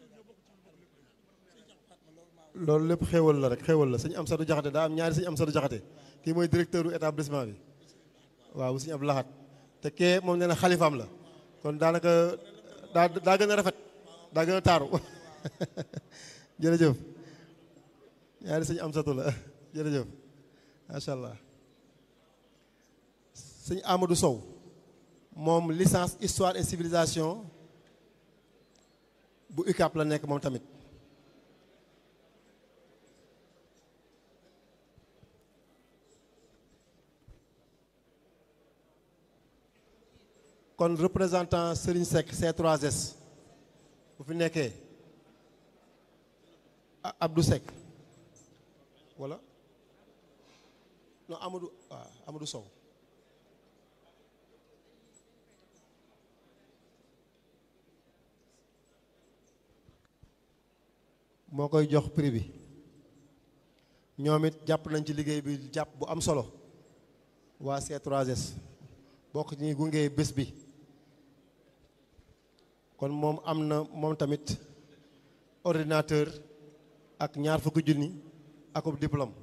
loolu lépp xéewal la rek xéewal la sëñ Amsatu Jaxate daa am ñaari sëñ Amsatu Jaxate kii mooy directeur u établissement bi waaw sëñ Abdou Lahat te kee moom nee na xalifaam la kon daanaka daa daa gën a rafet daa gën a taaru jërëjëf ñaari sëñ Amsatu la jërëjëf macha allah sëñ Amadou Sow moom licence histoire et civilisation bu UCAP la nekk moom tamit kon représentant Serigne Seck C3S bu fi nekkee Abdou Seck wala non Amadou waaw Amadou Sow moo koy jox prix bi ñoom it jàpp nañ ci liggéey bi jàpp bu am solo waa C3S bokk ci ñuy gunge bés bi kon moom am na moom tamit ordinateur ak ñaar fukki junni akub diplôme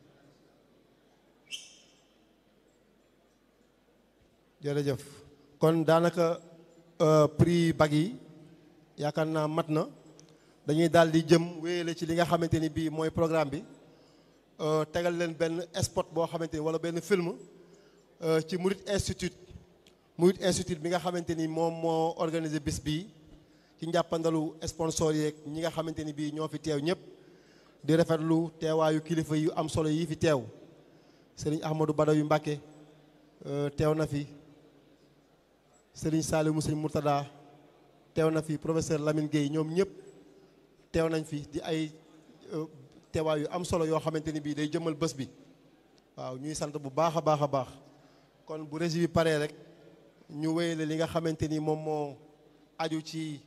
jërëjëf kon daanaka prix bag yi yaakaar naa mat na dañuy daal di jëm wéyale ci li nga xamante ni bii mooy programme bi tegal leen benn spot boo xamante ni wala benn film ci Murit Institute Murit Institute bi nga xamante ni moom moo organisé bis bii ci njàppandalu sponsor yeeg ñi nga xamante ni bii ñoo fi teew ñëpp di rafetlu teewaayu kilifa yu am solo yi fi teew sëriñ Ahmadou Badaw yu Mbàkke teew na fi sëriñ Saliou mu sëriñ Murtada teew na fi professeur Lamine Gueye ñoom ñëpp teew nañ fi di ay teewaay yu am solo yoo xamante ni bii day jëmal bés bi waaw ñuy sant bu baax a baax a baax kon bu régie bi paree rek ñu wéyale li nga xamante ni moom moo aju ci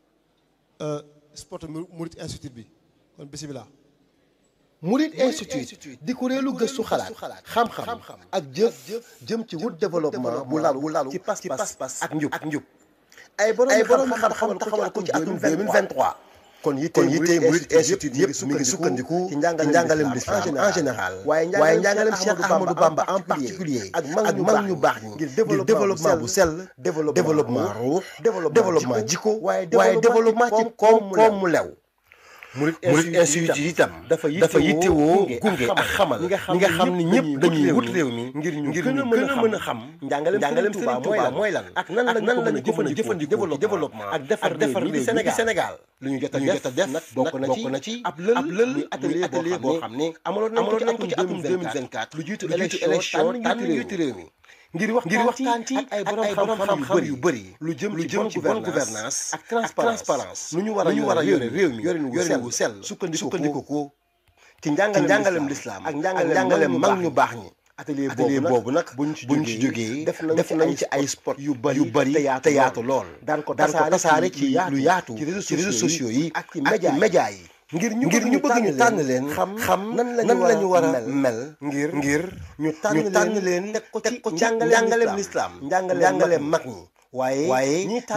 sport Murit Institute bi kon bisimilah. Murit Institute di kuréelu gëstu xalaat xam-xam ak jëf jëm ci wut développement bu lalu bu lalu ci pas-pas ak njub ak njub ay borom xam-xam taxawal ko ci atum 2023 kon yitte yitte Murit Institute yëpp mi ngi sukkandiku ci njàngaleem l'islam en général waaye njàngaleem Cheikh Ahmadou Bamba en particulier ak mag ñu baax ñi ngir développement bu sell développement ruux développement jikko waaye développement ci koom koom mu lew Murit Institute itam dafa yittewoo gunge ak xamal ñi nga xam ni ñëpp dañuy wut réew mi ngir ñu gën a mën a xam njàngaleem Sëriñ Tuubaa mooy lan ak nan la nan lañu ko mën a jëfandikoo développement ak defar defar réew mi Sénégal lu ñu jot a def nag bokk na ci ab lël muy atelier boo xam ne amaloon nañ ko ci atum 2024 lu jiitu élection tànn njiitu réew mi ngir waxtaan ci ak ay borom xam-xam yu bëri lu jëm lu jëm ci bonne gouvernance ak transparence nu ñu war a yore réew mi yorin wu sell sukkandiku ko ci njàngalem lislaam ak njàngalem mag ñu baax ñi atelier boobu nag buñ ci jógee def nañ ci ay sport yu bëri te yaatu lool daan ko tasaare ci lu yaatu ci réseaux sociaux yi ak ci média yi ngir ñu ngir ñu bëgg ñu tànn leen xam xam nan la ñu war a mel ngir ngir ñu tànn leen teg ko ci njàngaleem lislaam njàngaleem mag ñi waaye waaye